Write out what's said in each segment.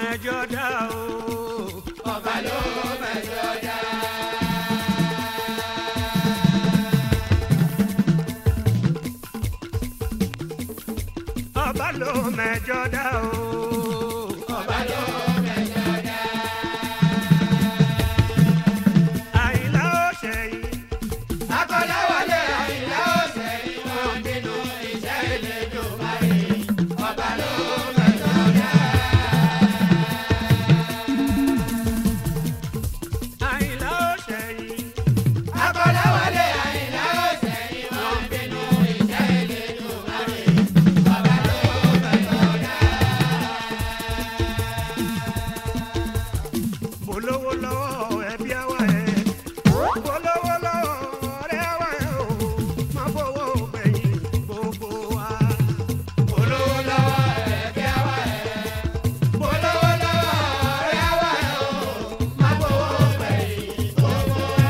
mẹjọ dá o. ọba ló mẹjọ dá. ọba ló mẹjọ dá o. ọba ló mẹjọ dá. àyìnlá ó ṣẹ̀yìn. akọ́láwọlé àyìnlá ọ̀sẹ̀ ìwọ̀n nínú iṣẹ́ ìlẹ́jọ́ parí. ọba ló mẹjọ dá. àyìnlá ó ṣẹ̀yìn. akọ́láwọlé àyìnlá ọ̀sẹ̀ ìwọ̀n nínú iṣẹ́ ìlẹ́jọ́ parí. ọba ló mẹjọ dá. bolówó lọ́wọ́ ẹbí àwa ẹ̀. bolówó lọ́wọ́ ọ̀rẹ́ àwa ẹ̀ o. má fowó gbẹ̀yìn gbogbo wa. olówó lọ́wọ́ ẹ̀bí àwa ẹ̀. olówó lọ́wọ́ ọ̀rẹ́ àwa ẹ̀ o. má gbowó gbẹ̀yìn gbogbo wa.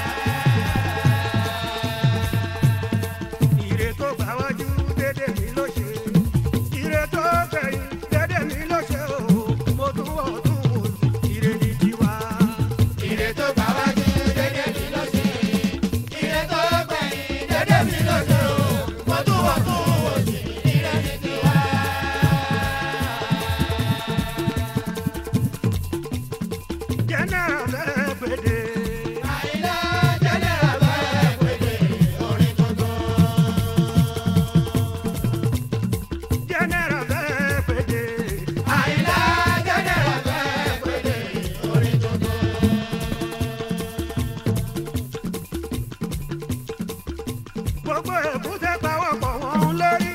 ire tó gbà wájú dédé mi ló ṣe. ire tó gbẹ̀yìn dédé mi ló ṣe o. mo tún wọ̀ tún wò sí. ire ní tiwa. Ire tó gbà wájú dédé mi ló ṣe. Ire tó gbẹ̀yìn dédé mi ló ṣe o. Mo tún wọ̀ tún wò sí. Ire ní tiwa. general fẹ́ gbèdé. Àyìnlá jẹ́nẹ́rà bẹ́ẹ̀ pèdè orin tuntun. general fẹ́ gbèdé. Àyìnlá jẹ́nẹ́rà bẹ́ẹ̀ pèdè orin tuntun. gbogbo èkúté pawọ́pọ̀ wọn ń lérí.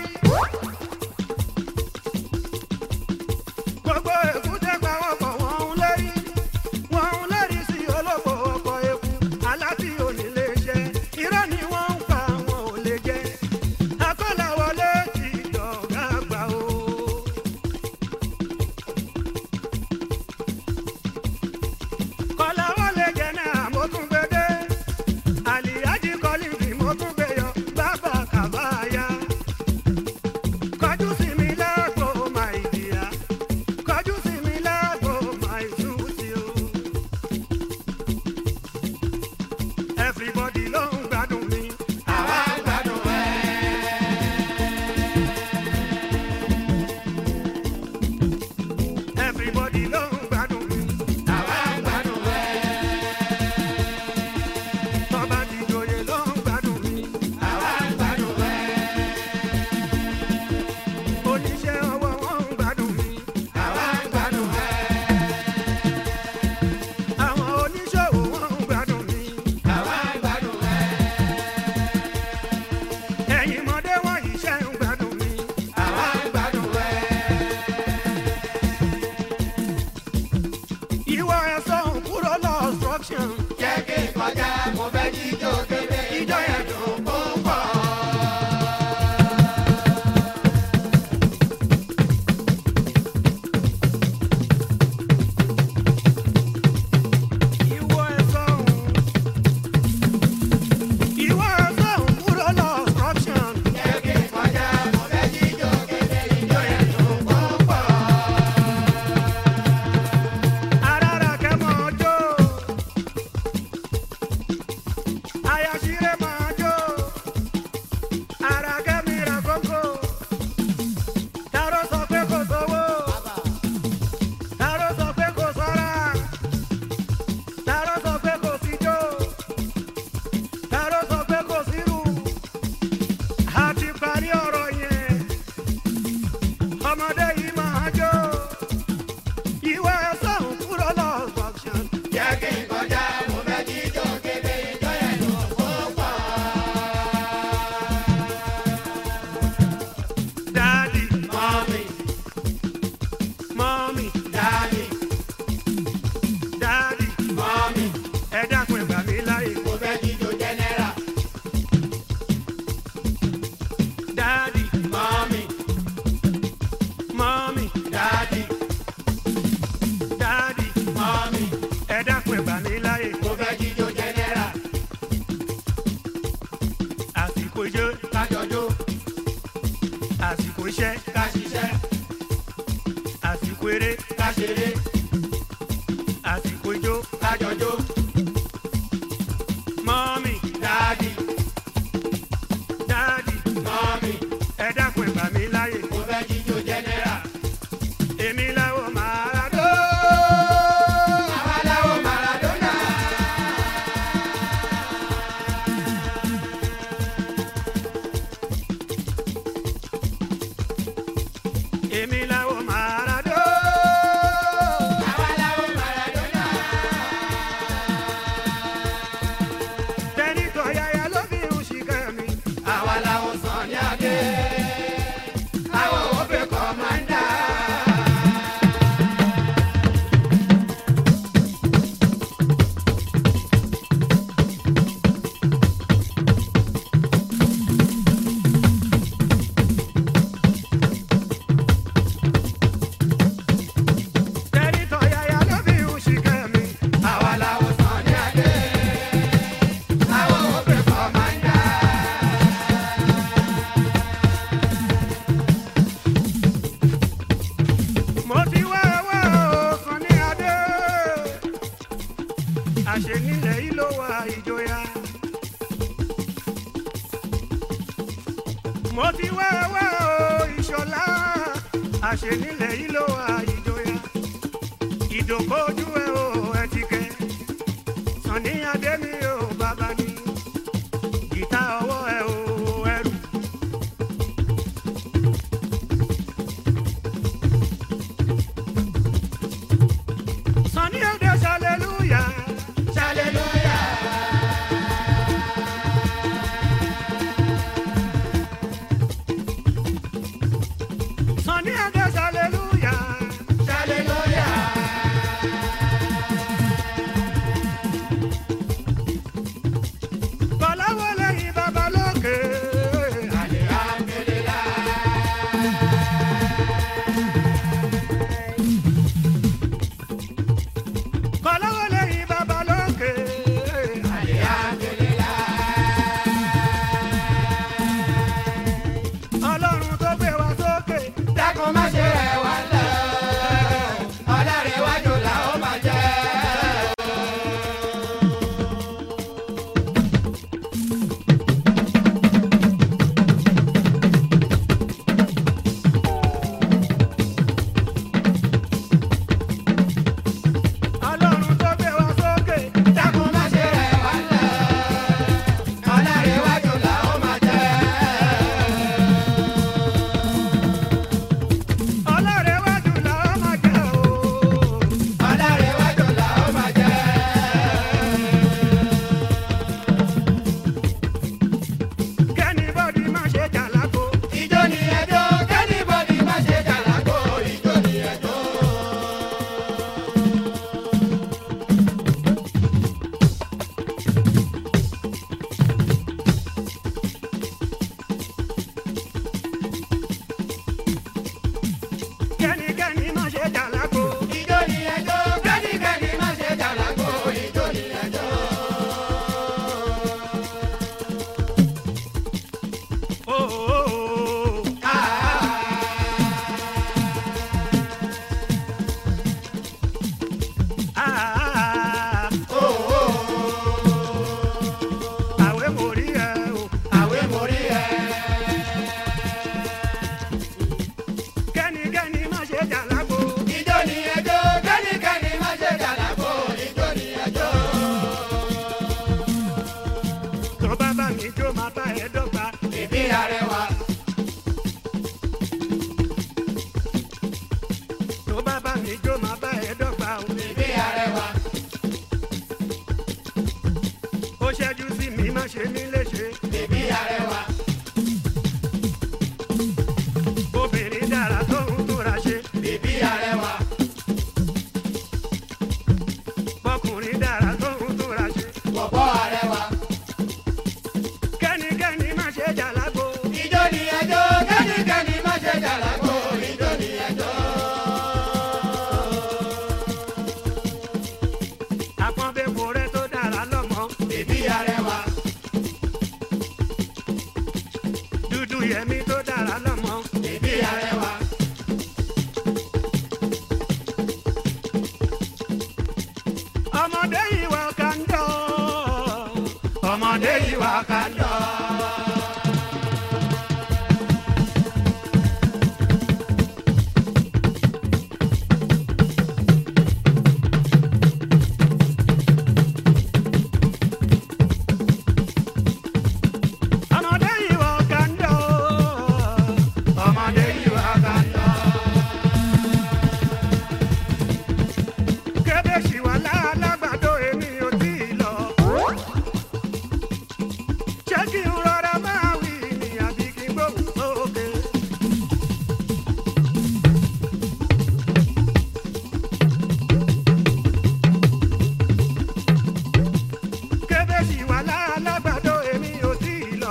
gbogbo èkúté pawọ́pọ̀ wọn ń lérí. wọ́n ń lérí sí olóko ọkọ̀ eku aláti onílé iṣẹ́. irọ́ ni wọ́n ń pa wọn ò lè jẹ́. akọ́làwọlé ti dọ̀gá àgbà o. kọ́làwọlé jẹ́ náà mo tún gbé dé àlìyájí kọ́lí bí mo tún gbé yọ bàbá kàbáyà. kọjú sí mi lágbo máa ìdíyà kọjú sí mi lágbo máa ìtúsí o. everybody ló ń gbádùn mi. Àwa ń gbádùn ẹ̀. everybody ló ń gbádùn mi. Àwa ń gbádùn ẹ̀. tọ́ba ti joyè ló ń gbádùn mi. Àwa ń gbádùn ẹ̀. oníṣẹ́ ọwọ́ wọn ń gbádùn mi. Àwa ń gbádùn ẹ̀. àwọn oníṣòwò wọn ń gbádùn mi. Àwa ń gbádùn ẹ̀. ẹ̀yin mọ̀dé wọn yìí ṣe ń gbádùn mi. Àwa ń gbádùn ẹ̀. ìwọ ẹ̀sọ́ ń kúrò lọ obstruction. Jẹ́ kí n kọjá, mo fẹ́ jíjó kébé, ijó yẹn dùn púpọ̀. ìwọ ẹ̀sọ́ ń. ìwọ ẹ̀sọ́ ń kúrò lọ obstruction. Jẹ́ kí n kọjá, mo fẹ́ jíjó kébé, ijó yẹn dùn púpọ̀. arára kẹ́mọ̀ ọjọ́. ṣeré àsìkò ijó kájọjó mọ́mì dáàdì dáàdì mọ́mì ẹ dákun ẹ gbà mí láyè mo fẹ́ jíjó jẹ́nẹ́rà. èmi làwọn máa dó. àwa làwọn Maradona. èmi làwọn máa dó. àwa làwọn Maradona. tẹ́nitọ́ yáyá ló fi ń ṣìkẹ́ mi. àwa làwọn Sunny Adé. àwọn òbí kọ́mándà. tẹ́nitọ́ yáyá ló fi ń ṣìkẹ́ mi. àwa làwọn Sunny Adé. àwọn òbí kọ́mándà. mo ti wá wá ọkàn ní adé. àṣẹ nílẹ̀ yìí ló wà ìjọya. mo ti wá wá o ìṣọ̀lá. àṣẹ nílẹ̀ yìí ló wà ìjọya. ìdòkójú ẹ o ẹ ti kẹ. Sunny Adé mi ò bàbá ni. gìtá ọwọ́ ẹ o ẹrù. Sunny Adé hallelujah. hallelujah. Sunny Adé hallelujah. hallelujah. Kọ̀láwọ́ lẹ́yìn bàbá lókè. alihamdulilah. Kọ̀láwọ́ lẹ́yìn bàbá lókè. alihamdulilah. Ọlọ́run tó gbé wa sókè. dákun má ṣe rẹ̀ wá lẹ̀. ọlọ́rẹ̀wájú là ó máa jẹ́. Ọlọ́run tó gbé wa sókè. dákun má ṣe rẹ̀ wá lẹ̀. ọlọ́rẹ̀wájú là ó máa jẹ́. Ọlọ́rẹ̀ wájú là ó máa jẹ́ o. ọlọ́rẹ̀wájú là ó máa jẹ́. Kẹ́nìbọ́dì má ṣe jàlákò. Ijó ni ẹjọ́, kẹ́nìbọ̀dì má ṣe jàlákò. Ijó ni ẹjọ́. Kẹ́nìkẹ́nì má ṣe jàlákò. Ijó ni ẹjọ́, kẹ́nìkẹ́nì má ṣe jàlákò. Ijó ni ẹjọ́. Ó, ó, ó. Ah, àwẹ̀ mo rí ẹ o. Àwé mo rí ẹ. Kẹ́nìkẹ́nì má ṣe jàlákò. Ijó ni ẹjọ́, kẹ́nìkẹ́nì má ṣe jàlákò. Ijó ni ẹjọ́. Tó bá bá mi jó máa bá ẹ dọ́gba. Ìbí arẹwà. Tó bá bá mi jó máa bá ẹ dọ́gba o. Ìbí arẹwà. kàndọ̀. ọmọdé yìí wọ kàńdọ̀. ọmọdé yìí wá kàndọ̀. kébé ṣì wà lálágbàdo èmi ò tí ì lọ. ṣé kí n rọra máa wí ni àbí kí n gbóhùn sókè. kébé ṣì wà lálágbàdo èmi ò tí ì lọ.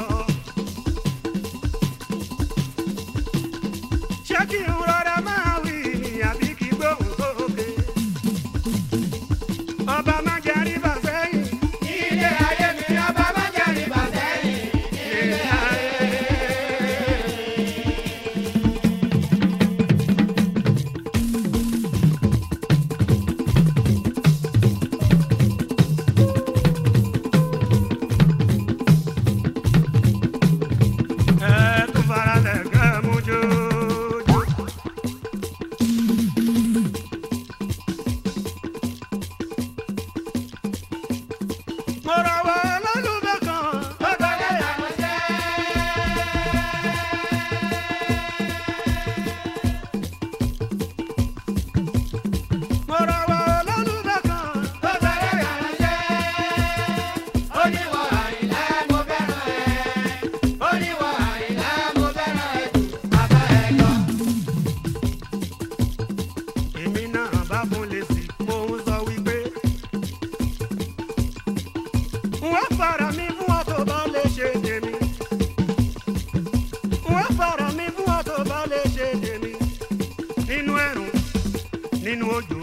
ṣé kí n rọra máa wí ni àbí kí n gbóhùn sókè. ọba má jẹ́ àríbà sẹ́yìn. ilé ayé mi ọba má jẹ́ rìbá sẹ́yìn. ilé ayé. ẹ tún fara lẹ̀ kẹ́ mú jójó. mo rọwọ́ lọ́lùbẹ́ kan. ó gbọ́dọ̀ làwọn jẹ́. mo rọwọ́ lọ́lùbẹ́ kan. ó gbọ́dọ̀ làwọn jẹ́. oníwọ̀ àyìnlá mo fẹ́ràn ẹ̀. oníwọ̀ àyìnlá mo fẹ́ràn ẹ̀ jù bàbá ẹ̀ lọ. èmi náà bá fún lè sí mo ń sọ wípé. wọ́n fara mi fún ọ tó bá lè ṣe tèmi. wọ́n fara mi fún ọ tó bá lè ṣe tèmi. nínú ẹ̀rùn nínú òjò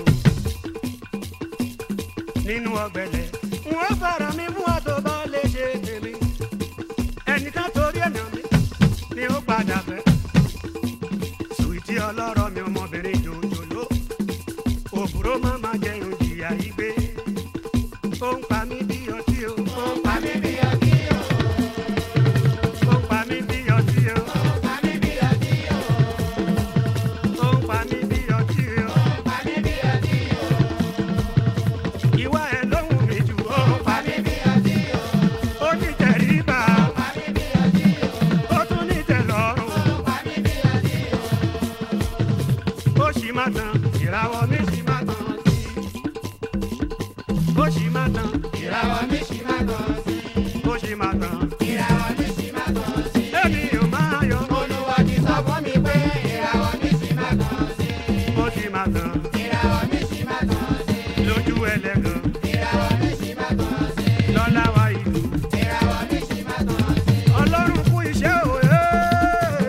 nínú ọ̀gbẹlẹ̀. wọ́n fara mi fún ọ tó bá lè ṣe tèmi. ẹnìkan torí ẹ̀nà mi ni ó padà fẹ́. sùwìtì ọlọ́rọ̀ mi ọmọbìnrin jòjòló òbúrò má má jẹun jìyà yìí gbé ó ń pa mí bí ọtí o ó ń pa mí bí ọtí o. ó ń pa mí bí ọtí o pa mí bí ọtí o. ó ń pa mí bí ọtí o pa mí bí ọtí o. ìwà ẹ̀ lóhùn mi jù ó ń pa pa mí bí ọtí o. ó ní tẹríba pa mí bí ọtí o. ó tún ní tẹ́lọ́rùn pa mí bí ọtí o. ó sì má tán ìràwọ̀ mi sì má tán sí ó sì má tán ìràwọ̀ mi ṣì máa tàn sí. ó sì má tán ìràwọ̀ mi ṣì máa tàn sí. èmi ò máa yọ olúwa ti sọ fún mi pé ìràwọ̀ mi ṣì máa tàn sí. ó sì má tán ìràwọ̀ mi ṣì máa tàn sí. lójú ẹlẹ́gàn ìràwọ̀ mi ṣì máa tàn sí. lọ́lá wa ìlú. ìràwọ̀ mi ṣì máa tàn sí. ọlọ́run kú iṣẹ́ o ee.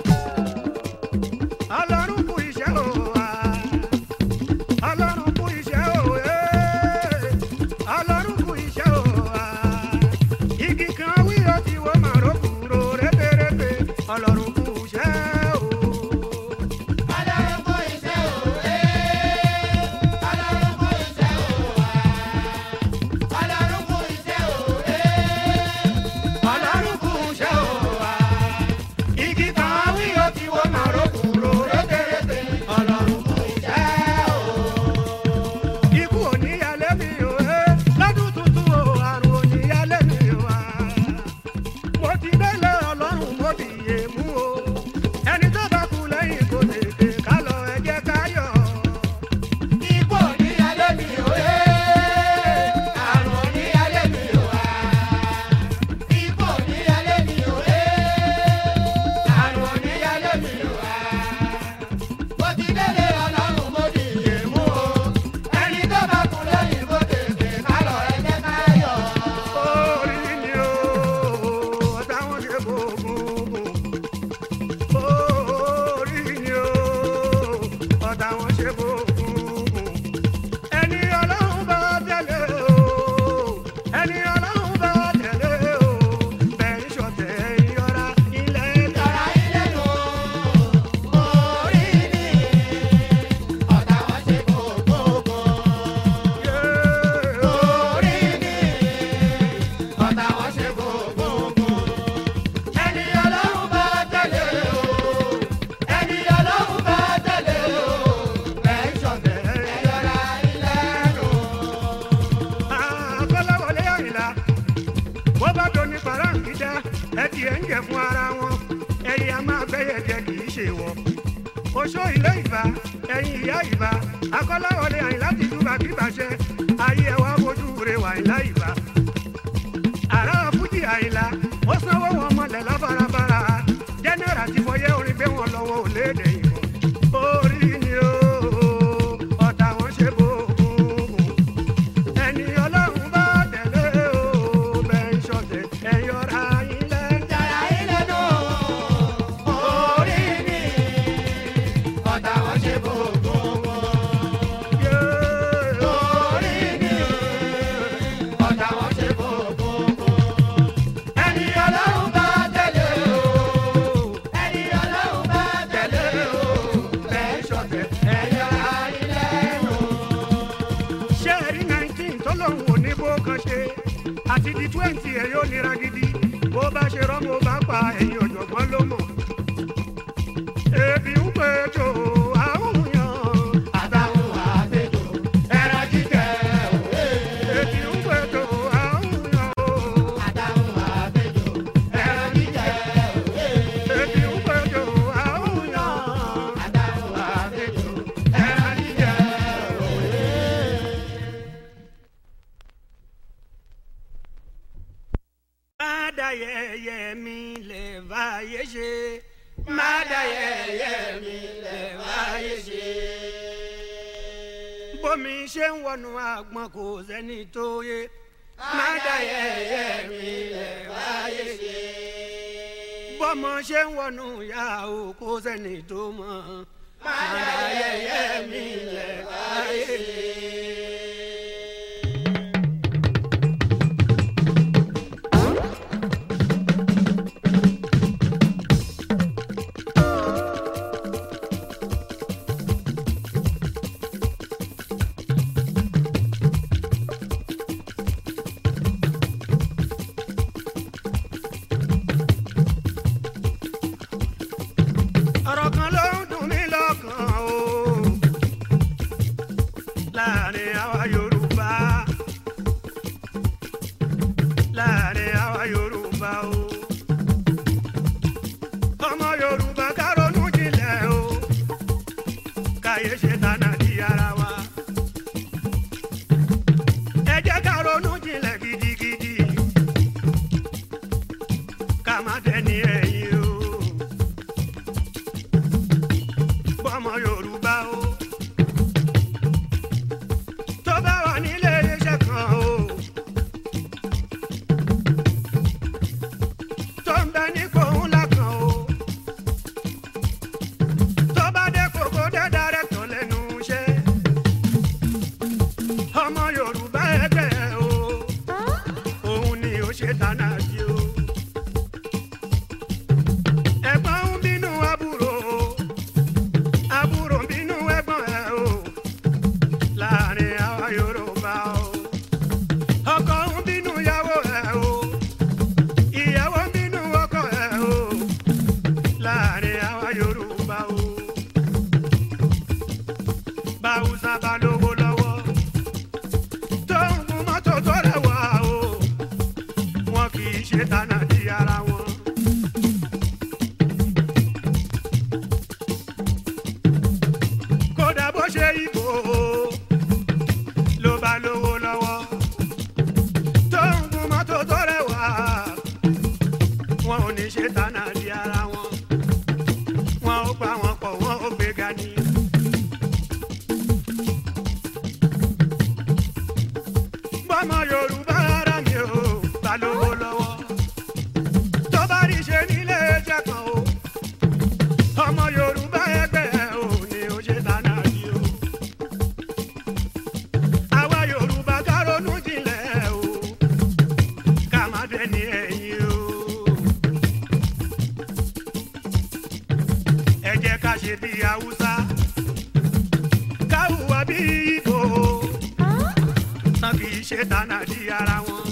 ọlọ́run kú iṣẹ́ o wa. ọlọ́run kú iṣẹ́ o ee. ọlọ́run kú iṣẹ́ o wa. igi kan wí ó ti wo màró kúrò rébérébé. ọlọ́run kú iṣẹ́ o. ọlọ́run kó iṣẹ́ òwe. ọlọ́run kó iṣẹ́ òwe. fún ara wọn ẹ̀yìn a máa gbẹ́yẹ̀ jẹ kì í ṣe wọ. oṣó ilé ìbá ẹ̀yìn ìyá ìbá akọ́láwọlé àyìn láti dúbà kí bàṣẹ ayé ẹ̀ wá fojú rẹ̀ wà ìlà ìbá. àrà fújì àyìnlá ó sanwó wọn mọ̀lẹ́ lábarabara jẹ́nẹ́rà ti fọyẹ́ orin pé wọ́n lọ́wọ́ ò léde ìbọn orí ni ó ọ̀tá wọn ṣe bó ẹni ọlọ́run bá tẹ̀lé o bẹ́ẹ̀ ń ṣọ̀tẹ̀ ẹ̀yọ́ra yín lẹ́nu. Yàrá ilé nù, orí mi, ọ̀tá wọn ṣe gbogbo wọn. Orí mi, ọ̀tá wọn ṣe gbogbo wọn. Ẹni ọlọ́run bá tẹ̀lé o, ẹni ọlọ́run bá tẹ̀lé o, bẹ́ẹ̀ ṣọ̀tẹ̀ ẹ̀yọ́ra ilé nù. ṣẹ́ẹ̀rí nineteen tó lòun ò ní bó kan ṣe àti di twenty ẹ̀ yóò nira gidi bó bá ṣe rọ́mọ bá pa ẹ̀yìn ọ̀jọ̀gbọ́n ló mọ̀. ebi ń pè jò àwọn yàn Àtàwọn àgbẹ̀jọ, ẹran jíjẹ òwe. ebi ń pè jò àwọn yàn o. Àtàwọn àgbẹ̀jọ, ẹran jíjẹ òwe. ebi ń pè jò àwọn yàn. Àtàwọn àgbẹ̀jọ, ẹran jíjẹ òwe. má dá yẹ̀yẹ́ mi lè báyé ṣe. Má dá yẹ̀yẹ́ mi lẹ̀ wáyé ṣe. bómi ṣe ń wọnú àgbọn kò sẹ́ni tó yé. Má dá yẹ̀yẹ́ mi lẹ̀ wáyé ṣe. bọ́mọ ṣe ń wọnú ìyá o kò sẹ́ni tó mọ̀. Má dá yẹ̀yẹ́ mi lẹ̀ wáyé ṣe. ọ̀rọ̀ kan ló ń dùn mí lọ́kàn o. láàrin àwa yorùbá láàrin àwa yorùbá o. ọmọ yorùbá ká ronú jinlẹ̀ o. káyé ṣe tànà di ara wa. ẹ jẹ́ ká ronú jinlẹ̀ gidigidi. ká má tẹni ẹ̀yìn o bọ́mọ yorùbá o. tó bá wà nílé iṣẹ́ kan o. tó ń bẹ ní kòun lákan o. tó bá dé kòkó dé dárẹ́tọ̀ lẹ́nu iṣẹ́. ọmọ yorùbá ẹgbẹ́ o. òun ni ó ṣe tánà sí o. ẹ̀gbọ́n ń bínú àbúrò o àbúrò ń bínú ẹ̀gbọ́n ẹ̀ o láàrin àwa yorùbá o ọkọ ń bínú ìyàwó ẹ̀ o ìyàwó ń bínú ọkọ ẹ̀ o láàrin àwa yorùbá o báwùsà bá lówó lọ́wọ́ tó ń gun mọ́tò tó rẹwà o wọn kì í ṣe tánà di ara wọn. kódà bó ṣe ìbò ló bá lówó lọ́wọ́ tó ń gun mọ́tò tó rẹwà wọn ò ní ṣe tánà di ara wọn wọn ò pa wọn pọ̀ wọn ò gbéga ní. bọ́mọ yorùbá ara mi ò bá lówó lọ́wọ́ tó bá rí ṣe nílé ẹjẹ kan o ọmọ yorùbá ẹgbẹ́ ẹ ò ní ó ṣe dáná yìí o. àwa yorùbá ká ronú jinlẹ̀ o ká má dẹni ẹ̀yìn o. ẹ jẹ́ ká ṣe bí haúsá ká hùwà bí ìbò tán kì í ṣe dáná di ara wọn.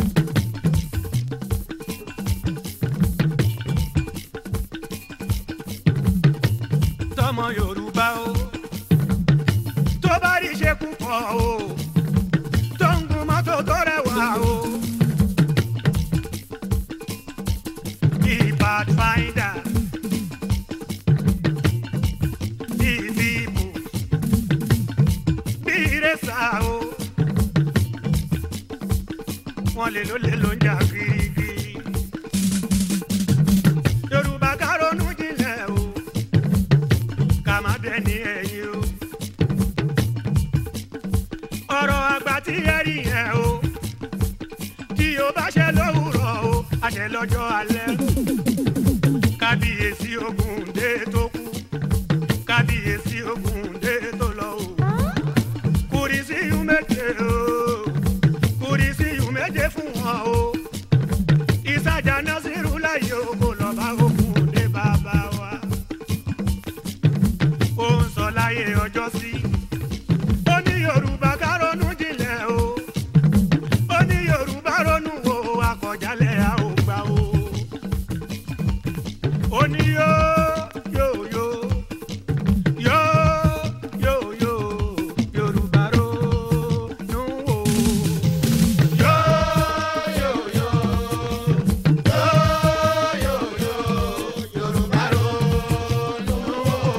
tọmọ yorùbá o tó bá rí ṣe púpọ̀ o tó ń gun mọ́tò tó rẹwà o ìbá o wọ́n lè ló lè ló ń jà kirikiri yorùbá ká ronú jinlẹ̀ o ká má dẹni ẹ̀yìn o ọ̀rọ̀ àgbà tí ẹ rí yẹn o tí o bá ṣe lówùrọ̀ o àṣẹ lọ́jọ́ alẹ́ kábíyèsí ogun dé tó kú kábíyèsí ogun dé tó lọ o kùrìsí yù méje o kùrìsí yù méje fún wọn o ìsàjà násìrù láyé o kò lọ bá ogun dé bàbá wa ó ń sọ láyé ọjọ́ sí ó ní yorùbá ká ronú jinlẹ̀ o ó ní yorùbá ronú wo akọ̀jálẹ̀ a ò gbà o ó ní yó yó yó yó yó yó yorùbá ronú wo. Yo, yo, yo. Yo, yo, yo. Yorùbá ronú o.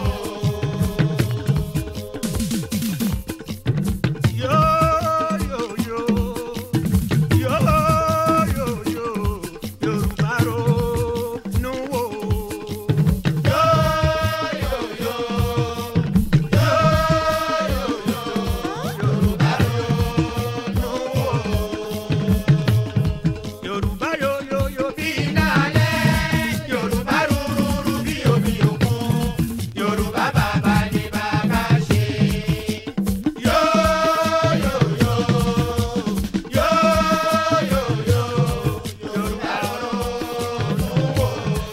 Yo, yo, yo. Yo, yo, yo. Yorùbá ronú wò. Yo, yo, yo. Yo, yo, yo. Yorùbá ronú o. Yorùbá yo, yo, yo. Bí iná alẹ́, Yorùbá rúrúrú bí omi òkun. Yorùbá bàbá ni bàbá ṣe. Yo, yo, yo. Yo, yo, yo. Yorùbá ronú o.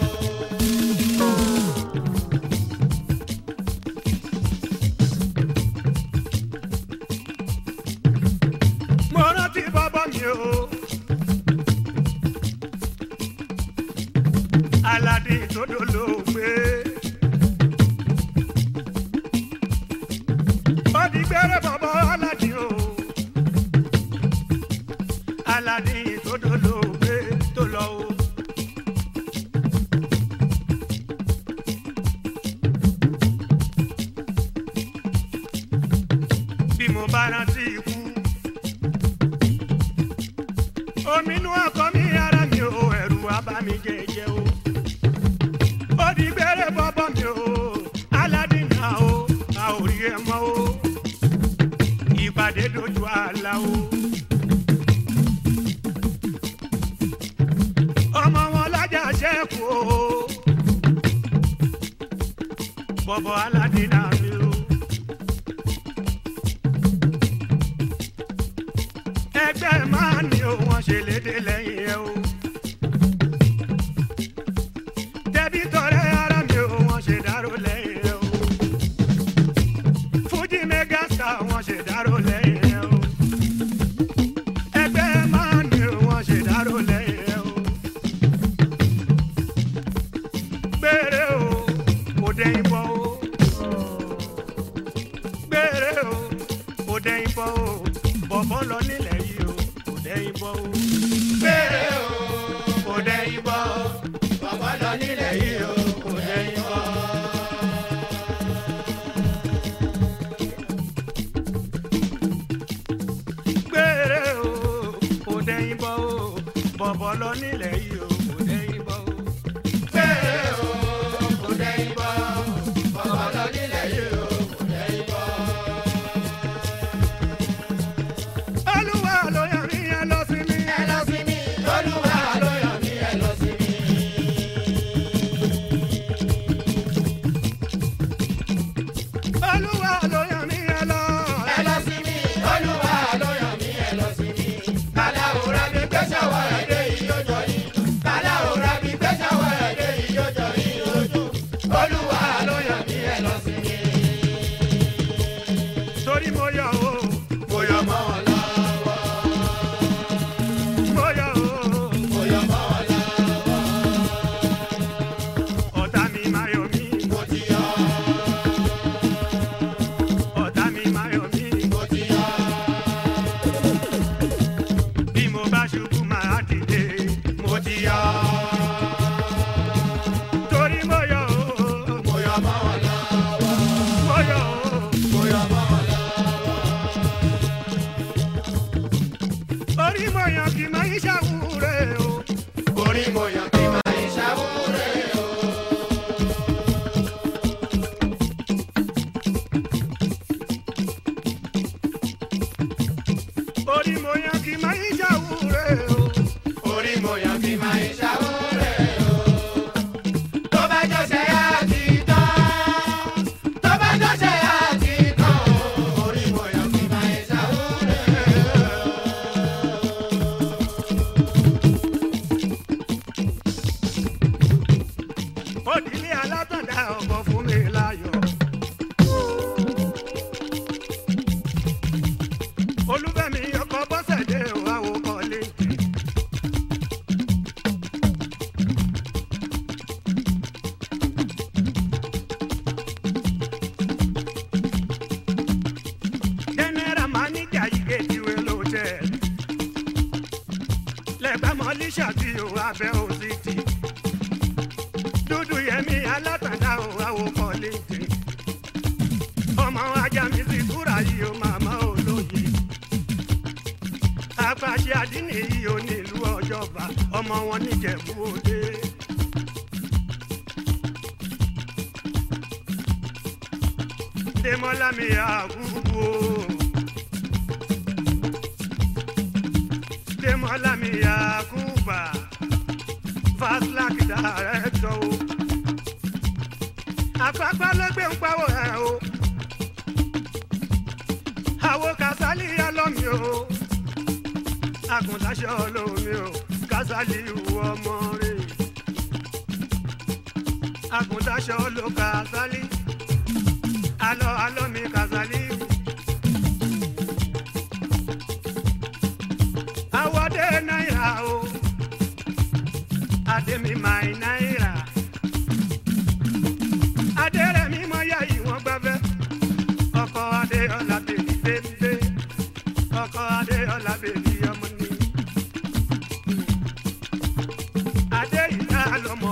Mo rántí bàbá mi o. Aládé tó dolóògbé. Ó di gbẹ́rẹ́ bàbá Aládé o. Aládé tó dolóògbé tó lọ o. Bí mo bá rántí ikú ominú ọkọ mi ara mi ò ẹrù abá mi jẹjẹ o ó di gbére bọ́bọ́ mi o aládìní o a ò rí ẹ mọ́ o ìpàdé dojú àlá o. ọmọ wọn lájà ṣẹ́kù o bọ́bọ́ aládìní mi o. ẹgbẹ́ máa ní o wọ́n ṣe léde lẹ́yìn ẹ o. tẹ̀bí tọrẹ ara mi o wọ́n ṣe dárò lẹ́yìn ẹ o. fújì mẹ́gàsítà wọ́n ṣe dárò lẹ́yìn ẹ o. ẹgbẹ́ máa ní o wọ́n ṣe dárò lẹ́yìn ẹ o. gbére o kò dẹ́yìn bọ́ o. gbére o kò dẹ́yìn bọ́ o. bọ̀bọ̀ lọ nílẹ̀ yìí o kò dẹ́yìn bọ́ o. Gbére o, kò dẹ́yìn bọ́. Bàbá lọ nílẹ̀ yìí o, kò dẹ́yìn bọ́. gbére o kò dẹ́yìn bọ́ o bọ̀bọ̀ lọ nílẹ̀ yìí o kò dẹ́yìn bọ́ o. Gbére o, kò dẹ́yìn bọ́. Bàbá lọ nílẹ̀ yìí o, kò dẹ́yìn bọ́. olúwa ló yàn mí yẹn lọ sí mi. Ẹ lọ sí mi, Olúwa ló yàn mí, ẹ lọ sí mi. olúwa ló yàn mí yẹn lọ. Ẹ lọ sí mi, Olúwa ló yàn mí, ẹ lọ sí mi. Aláwòrán mi gbé ṣọwọ́ ẹ̀dẹ́ yìí ó jọ yìí. orí mo yàn kì máa ń ṣàwúre o. orí mo yàn kí máa ń ṣàwúre o. orí mo yàn kì máa ń ṣàwúre o. orí mo yàn kí máa ń ṣàwúre o. tó bá jọ́sẹ̀ á ti tán. tó bá jọ́sẹ̀ á ti tán o. orí mo yàn kí máa ń ṣàwúre o. òdìlé alátọ̀dá ọkọ̀ fún mi láyọ̀. olúfẹ́mi ọkọ̀ bọ́sẹ̀dé òwáwò kọ́lé. general manager yìí kéjìwé ló tẹ̀. lẹ́gbàá mọ́lísà tí ò abẹ́ òsì dúdú yẹmi alátàdá o àwòkọ léde ọmọ ajá mi sì túra yìí o màmá olóye apàṣẹ àdínì yìí o nílùú ọjọba ọmọ wọn níjẹ̀bú òde. Dèmọ́lá mi àgùgbù o. Dèmọ́lá mi àgùbà fast like director o. àpapọ̀ ló gbé ń pawọ́ ẹ̀ o. àwo kásálì alọ́mi o. àgùntàṣọ olómi o. kásálì ìwọ ọmọ rẹ̀. àgùntàṣọ ló kásálì. alọ́ alọ́mi kásálì. àwọ̀dé náírà o ademi mai náírà adérẹ̀mí mọ ya ìwọ̀n gbẹ́fẹ́ ọkọ adéọlá bèbí bébé ọkọ adéọlá bèbí ọmọ ni adé ìdá lọmọ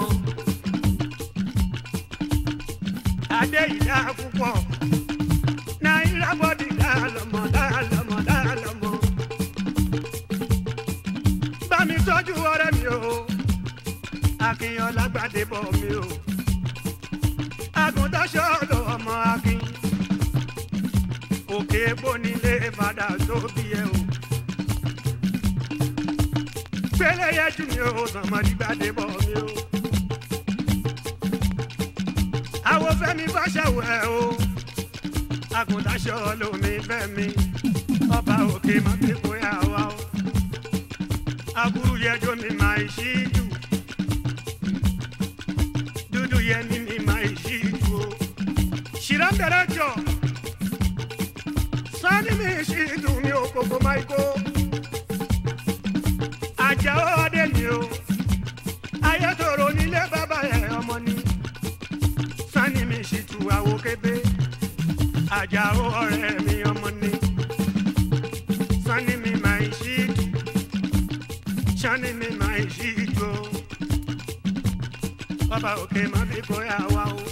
adé ìdá púpọ̀ náírà bọ́dì dá lọmọ dá lọmọ dá lọmọ bá mi tọ́jú ọ̀rẹ́ mi o akínyàn lágbàdé bọ̀ mi o. àgùntàṣọ́ lọ ọmọ akin. òkè bónílé fada tó bí ẹ o. gbélé yẹjú mi o sànmọ́dí gbàdé bọ̀ mi o. àwo fẹ́mi fàṣẹwò ẹ o. àgùntàṣọ́ lomi fẹ́mi. ọba òkè má fi kóyà wá o. aburú yẹjọ́ mi máa ṣí jù dudu yẹ ni mi ma yi ju o. Ṣìrán bẹ̀rẹ̀ jọ. Sani mi ṣì dùn mí o kòkó máa kó. Àjà ó adé mi o. Ayé tòrò nílé bàbá ẹ̀ ọmọ ni. Sani mi ṣì tu àwo kébé. Àjà ó ọ̀rẹ́ mi ọmọ ni. Sani mi máa ṣì dù. Sani mi máa ṣì dù o bàbá òkè má fi bóyá wa o.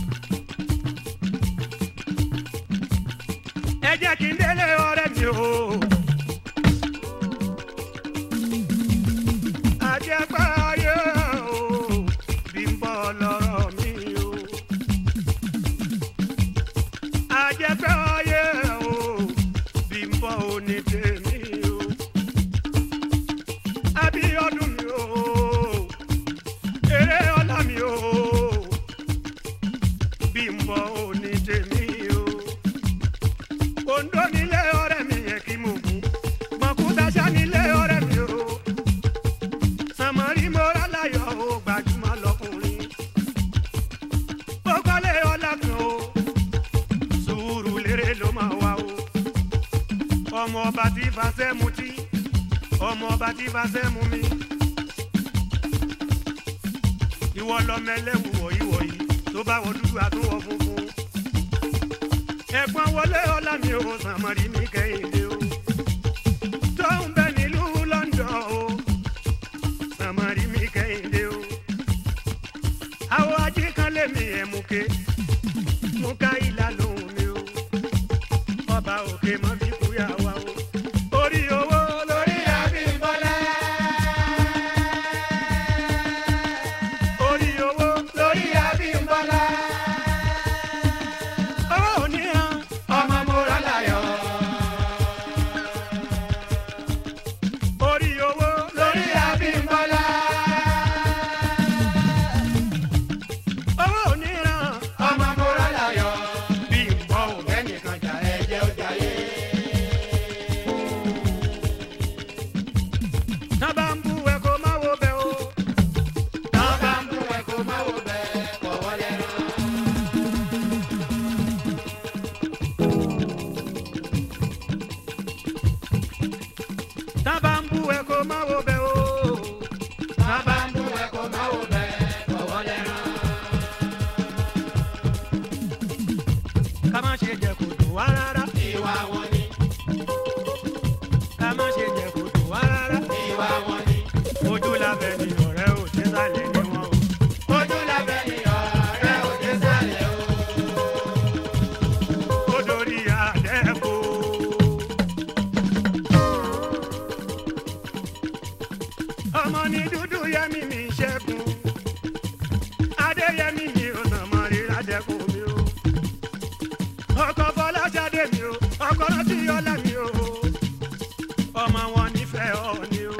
ẹ jẹ́ kí n délé ọ̀rẹ́ mi o. àjẹpẹ́ ayé o bí ń bọ̀ lọ́rọ̀ mi o. àjẹpẹ́ ayé o bí ń bọ̀ òní tèmi o. Abíọ́dún mi o eré ọlá mi o bí n bọ òní tèmi o kòńdó nílé ọ̀rẹ́ mi yẹ kí mo kú mọ̀kútaṣá nílé ọ̀rẹ́ mi o sàmọ́rí mo rà láyọ̀ o gbajúmọ̀ lọkùnrin ó kọ́lé ọlá kan o sùúrù lérè ló máa wá o ọmọ ọba tí fàṣẹ mutí ọmọ ọba tí fàṣẹ mú mi ìwọ lọmọ ẹlẹ́wù wọ̀nyí wọ̀nyí tó bá wọ dúdú àtúwọ̀ funfun. ẹ̀gbọ́n wọlé ọlá mi ò sàmọ́rí mi kẹ́hìndé o. tó ń bẹ nílùú London o sàmọ́rí mi kẹ́hìndé o. àwọn ajé kan lé mi ẹ̀ mú ké mú ká ìlà lóhùn mi o. ọba òkè mọ́ fi kúyà wá o. orí owó lórí àbí má wo bẹ́ o. bàbá ń bú ẹ kó má wò bẹ́ẹ̀ fọwọ́ lẹ́rán. ká má ṣe jẹ kò dùn wá rárá. ìwà wọn ni ká má ṣe jẹ kò dùn wá rárá. ìwà wọn ni ojú labẹ́ ni ọ̀rẹ́ ò dé sálẹ̀ ni wọ́n o. ojú lábẹ́ ni ọ̀rẹ́ òde sálẹ̀ o. ó dorí àdẹ́kù. ọmọ ní dúdú yẹmi mi ṣẹ́gun adéyẹmí mi ò nà mọ́ rírà dẹ́kun mi o. ọkọ̀ fọlájáde mi o ọkọ̀ rántí ọlá mi o. ọmọ wọn nífẹ̀ẹ́ ọ ni o.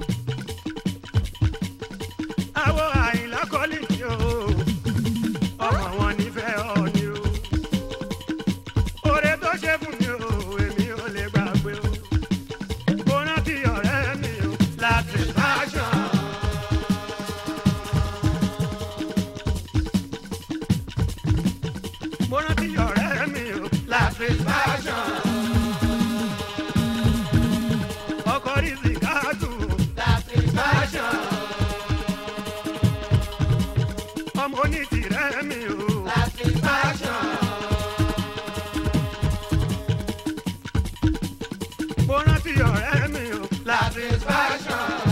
àwọ̀ àyìnlá kọ́lì mi o. ọmọ wọn nífẹ̀ẹ́ ọ ni o oore tó ṣe fún mi o èmi ò lè gbàgbé o mo rántí ọ̀rẹ́ mi o láti fashion. mo rántí ọ̀rẹ́ mi o láti fashion. ọkọ̀ rí sìkáàtù láti fashion ọmọ onítìrẹ́ mi o láti fashion mo rántí ọ̀rẹ́ mi o láti fashion